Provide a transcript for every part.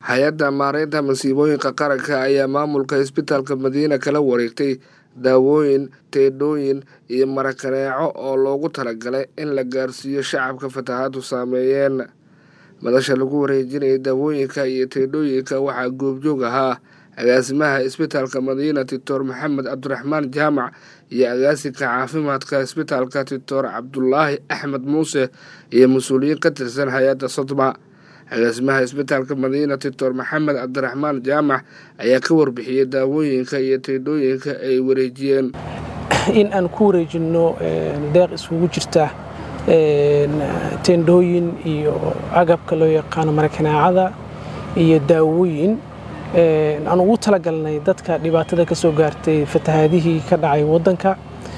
hay-adda maareynta masiibooyinka qaranka ayaa maamulka isbitaalka madiina kala wareegtay daawooyin teedhooyin iyo marakaneeco oo loogu talagalay in la gaarsiiyo shacabka fatahaadu saameeyeen madasha lagu wareejinayay daawooyinka iyo teedhooyinka waxaa goobjoog ahaa agaasimaha isbitaalka madiina doctor maxamed cabdiraxmaan jaamac iyo agaasinka caafimaadka isbitaalka doctor cabdulaahi axmed muuse iyo mas-uuliyiin ka tirsan hay-adda sodma agaasimaha isbitaalka madiina doctor maxamed cabdiraxmaan jaamac ayaa ka warbixiyey daawooyinka iyo teedhooyinka ay wareejiyeen in aan ku wareejinno deeq iskugu jirta teendhooyin iyo agabka loo yaqaano marakanaacada iyo daawooyin aan ugu talagalnay dadka dhibaatada ka soo gaartay fatahaadihii ka dhacay waddanka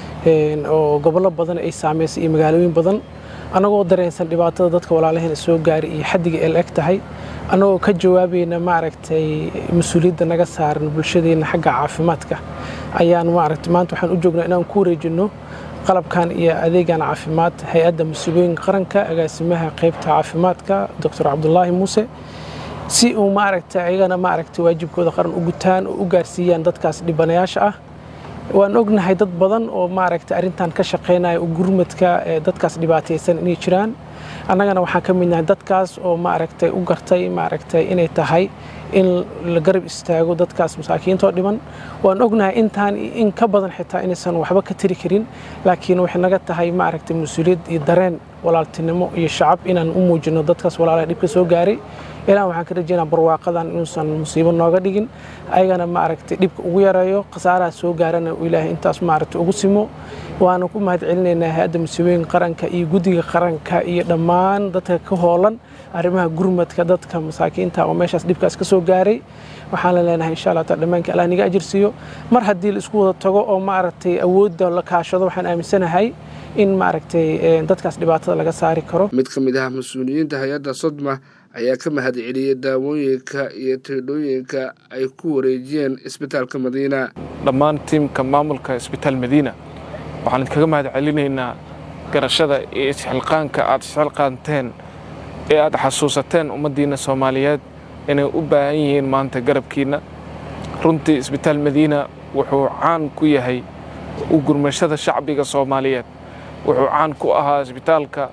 oo gobollo badan ay saamaysay iyo magaalooyin badan annagoo dareensan dhibaatada dadka walaalaheena soo gaaray iyo xaddiga el eg tahay annagoo ka jawaabayna maaragtay mas-uuliyadda naga saaran bulshadeenna xagga caafimaadka ayaan maaragtay maanta waxaan u joognaa inaan ku wareejinno qalabkan iyo adeegan caafimaad hay-adda masiibooyinka qaranka agaasimaha qaybta caafimaadka doctor cabdulaahi muuse si uu maaragtay ayagana maaragtay waajibkooda qaran u gutaan oo u gaarsiiyaan dadkaas dhibanayaasha ah waan ognahay dad badan oo maaragtay arrintan ka shaqaynaya oo gurmadka dadkaas dhibaataysan inay jiraan annagana waxaan ka midnahay dadkaas oo maaragtay u gartay maaragtay inay tahay in la garab istaago dadkaas masaakiintoo dhiban waan ognahay intaan in ka badan xitaa inaysan waxba ka tiri karin laakiin waxay naga tahay maaragtay mas-uuliyad iyo dareen walaaltinimo iyo shacab inaan u muujino dadkaas walaalaha dhibka soo gaaray ilaa waxaan ka rajeynaa barwaaqadan inuusan musiibo nooga dhigin ayagana maaragtay dhibka ugu yareeyo khasaaraha soo gaarana uu ilaahay intaas maaragtay ugu simo waana ku mahad celinaynaa hay-adda masiibooyinka qaranka iyo guddiga qaranka iyo dhammaan dadka ka hoolan arrimaha gurmadka dadka masaakiinta oo meeshaas dhibkaas ka soo gaaray waxaan la leenahay insha allah taala dhammaanka allah niga ajirsiiyo mar haddii la isku wada tago oo maaragtay awoodda la kaashado waxaan aaminsanahay in maaragtay dadkaas dhibaatada laga saari karo mid ka mid ah mas-uuliyiinta hay-adda sodma ayaa ka mahad celiyey daawooyinka iyo teedhooyinka ay ku wareejiyeen isbitaalka madiina dhammaan tiimka maamulka isbitaal madiina waxaan idinkaga mahad celinaynaa garashada iyo isxilqaanka aad isxilqaanteen ee aad xasuusateen ummaddiinna soomaaliyeed inay u baahan yihiin maanta garabkiinna runtii isbitaal madiina wuxuu caan ku yahay u gurmashada shacbiga soomaaliyeed wuxuu caan ku ahaa isbitaalka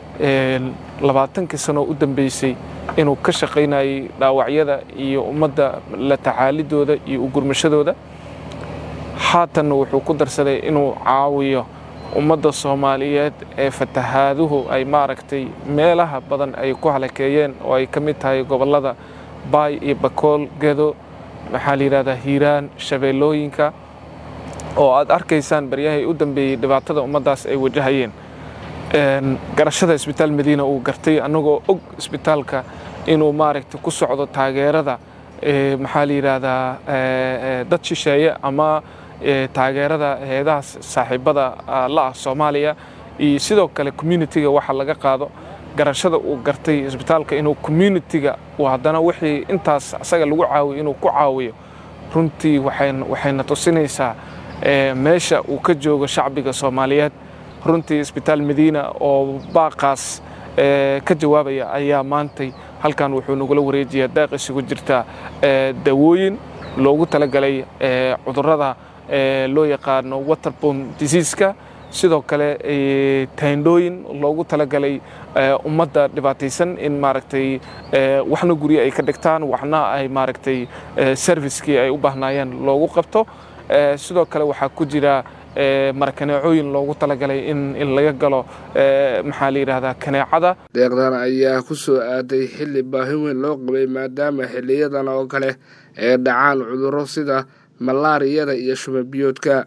labaatankii sanoo u dambeysay inuu ka shaqaynayay dhaawacyada iyo ummadda la tacaalidooda iyo u gurmashadooda haatanna wuxuu ku darsaday inuu caawiyo ummadda soomaaliyeed ee fatahaaduhu ay maaragtay meelaha badan ay ku halakeeyeen oo ay ka mid tahay gobollada baay iyo bakool gedo maxaa la yidhahdaa hiiraan shabeellooyinka oo aad arkaysaan baryahay u dambeeyey dhibaatada ummaddaas ay wajahayeen garashada isbitaal madiina uu gartay annagoo og isbitaalka inuu maaragtay ku socdo taageerada maxaa la yidhaahdaa dad shisheeye ama taageerada heedaha saaxiibada la ah soomaaliya iyo sidoo kale communitiga waxa laga qaado garashada uu gartay isbitaalka inuu communitiga uu haddana wixii intaas asaga lagu caawiyo inuu ku caawiyo runtii waxayna tusinaysaa meesha uu ka joogo shacbiga soomaaliyeed runtii isbitaal madiina oo baaqaas ka jawaabaya ayaa maantay halkan wuxuu nagula wareejiyaa daaq isugu jirta dawooyin loogu talagalay cudurrada loo yaqaano waterbom diseaska sidoo kale tayndhooyin loogu talagalay ummadda dhibaataysan in maaragtay waxna guryo ay ka dhigtaan waxna ay maaragtay servicekii ay u baahnaayeen loogu qabto sidoo kale waxaa ku jira marakaneecooyin loogu talagalay in laga galo maxaa la yidhaahdaa kaneecada deeqdan ayaa ku soo aaday xilli baahi weyn loo qabay maadaama xiliyadan oo kale ee dhacaan cudurro sida malaariyada iyo shumabiyoodka